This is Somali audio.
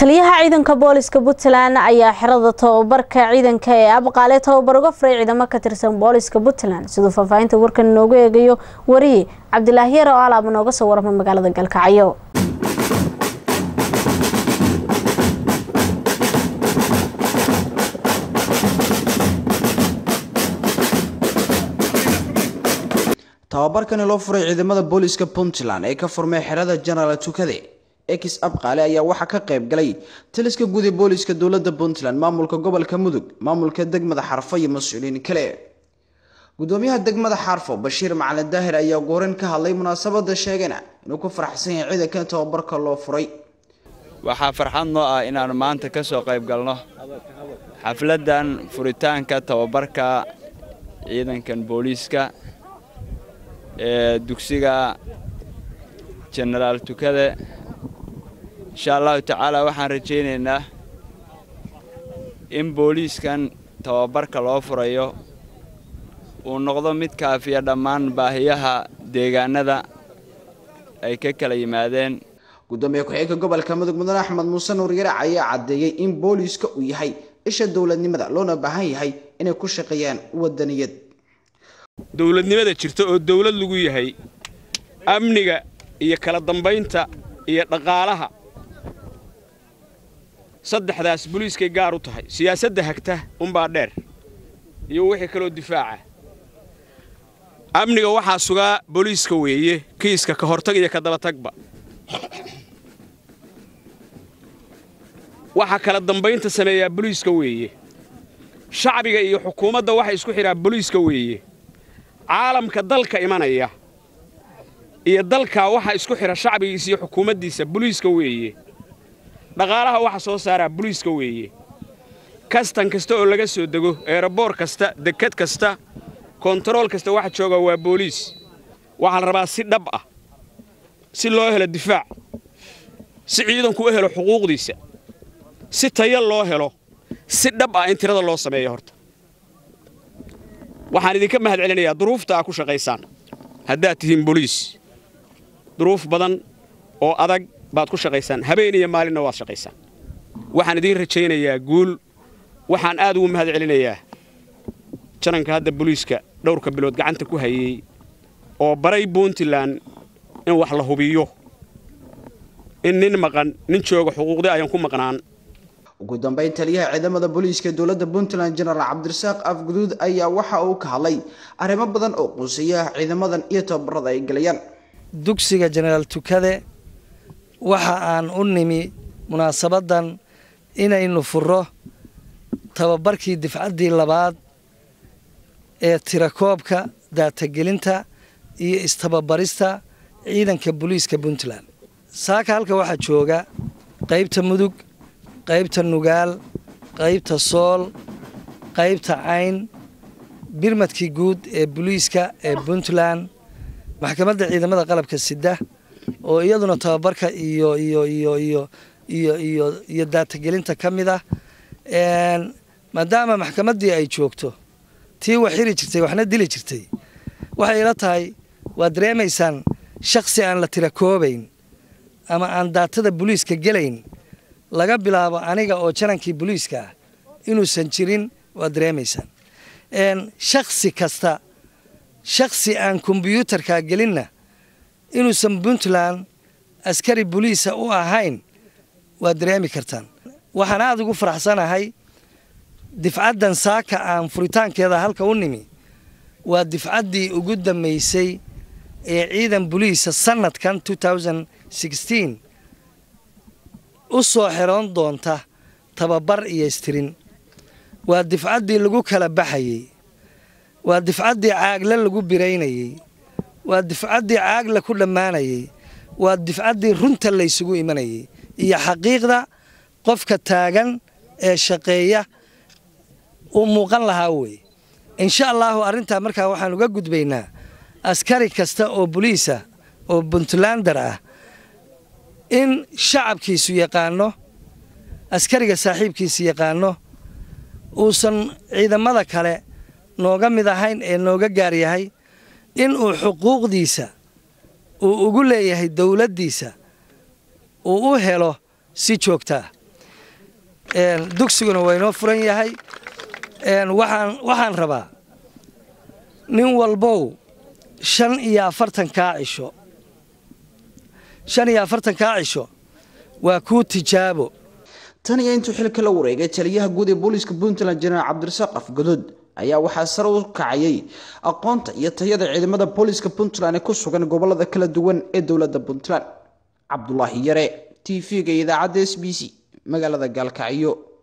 taliyaha ciidanka booliska puntland ayaa xerada tababarka ciidanka ee abqaale tababar uga furay ciidamo ka tirsan booliska puntland siduu faahfaahinta warkan inoogu eegayo wariye cabdilaahi yar oo alaaba nooga soo warama magaalada galkacyo tababarkani loo furay ciidamada booliska puntland ee ka furmay xerada jenaraal tukade ex abqaale ayaa waxaa ka qayb galay taliska guud ee booliska dowlada puntland maamulka gobolka mudug maamulka degmada xarfo iyo mas-uuliyiin kale gudoomiyaha degmada xarfo bashiir macalin daahir ayaa gooreyn ka hadlay munaasabada sheegana inuu ku faraxsan yahay ciidankan tababarka loo furay waxaa farxad noo ah inaannu maanta ka soo qayb galno xafladdan furitaanka tababarka ciidankan booliiska ee dugsiga jenaraal tukade insha allahu tacaala waxaan rajaynaynaa in booliiskan tababarka loo furayo uu noqdo mid kaafiya dhammaan baahiyaha deegaanada ay ka kala yimaadeen gudoomiye ku-xigeenka gobolka mudug mudane axmed muuse nuur yarac ayaa caddeeyey in booliiska uu yahay isha dowladnimada loona baahan yahay inay ku shaqeeyaan wadaniyad dowladnimada jirta oo dawlad lagu yahay amniga iyo kala dambaynta iyo dhaqaalaha saddexdaas boliiskay gaar u tahay siyaasadda hagta unbaa dheer iyo wixii kaloo difaaca amniga waxaa sugaa booliiska weeye kiiska ka hortag iyo ka dabatagba waxaa kala dambaynta sameeyaa boliiska weeye shacbiga iyo xukuumadda waxa isku xidhaa boliiska weeye caalamka dalka imanaya iyo dalkaa waxa isku xidha shacbigiisa iyo xukuumaddiisa boliiska weeye dhaqaalaha waxa soo saaraa boliiska weeye kastan kasta oo laga soo dego eeraboor kasta dekad kasta kontarool kasta waxa jooga waa booliis waxaa la rabaa si dhab ah si loo helo difaac si ciidanku u helo xuquuqdiisa si taya loo helo si dhab ah in tirada loo sameeyo horta waxaan idinka mahad celinayaa duruufta aa ku shaqaysaan haddaad tihiin boliis duruuf badan oo adag baad ku shaqaysaan habeen iyo maalinna waad shaqaysaan waxaan idiin rajaynayaa guul waxaan aad ugu mahad celinayaa jananka hadda boliiska dhowrka bilood gacanta ku hayey oo baray puntland in wax la hubiyo in nin maqan nin jooga xuquuqdii ayaan ku maqnaan ugu dambeyn taliyaha ciidamada booliiska dowlada puntland jenaraal cabdirasaaq afguduud ayaa waxa uu ka hadlay arrimo badan oo quuseeya ciidamadan iyo tababarada ay gelayaan dugsiga jenaraal tukade waxa aan u nimi munaasabaddan inaynu furo tababarkii difcaddii labaad ee tirakoobka daatagelinta iyo istababarista ciidanka booliiska puntland saaka halka waxaa jooga qaybta mudug qaybta nugaal qaybta sool qaybta cayn birmadkii guud ee boliiska ee puntland maxkamadda ciidamada qalabka sida oo iyaduna tababarka iyo iyo iyo iyo iyo iyo iyo daatagelinta ka mid ah maadaama maxkamaddii ay joogto tii wax xiri jirtay waxna dili jirtay waxay ila tahay waad dareemaysaan shaksi aan la tira koobayn ama aan daatada boliiska gelayn laga bilaabo aniga oo janankii boliiska ah inuusan jirin waad dareemaysaan shaksi kasta shaksi aan kombyuutarka gelinna inuusan puntland askari boliisa u ahayn waad dareemi kartaan waxaan aada ugu faraxsanahay difcaddan saaka aan furitaankeeda halka u nimi waa difcaddii ugu dambaysay ee ciidan boliisa sanadkan u soo xeroon doonta tababar iyo istirin waa difcaddii lagu kala baxayey waa difcaddii caagle lagu biraynayey waa difcaddii caagle ku dhammaanayey waa difcaddii runta laysugu imanayey iyo xaqiiqda qofka taagan ee shaqeeya uu muuqan lahaa wey insha allaahu arrintaa markaa waxaan uga gudbaynaa askari kasta oo boliisa oo puntlander ah in shacabkiisu yaqaano askariga saaxiibkiisa yaqaano uusan ciidamada kale nooga mid ahayn ee nooga gaar yahay in uu xuquuqdiisa uu ugu leeyahay dowladdiisa uu u helo si joogtaa dugsiguna waa inoo furan yahay waxaan waxaan rabaa nin walbow shan iyo afartankaa cisho shan iyo afartankaa cisho waa kuu tijaabo tan iyo intuu xilka la wareegay taliyaha guud ee booliiska puntland jenaraal cabdirasaaq afgadood ayaa waxaa sare u kacayay aqoonta iyo tayada ciidamada booliiska puntland ee ku sugan gobolada kala duwan ee dowladda puntland cabdulaahi yare t v-ga idaacadda s b c magaalada gaalkacyo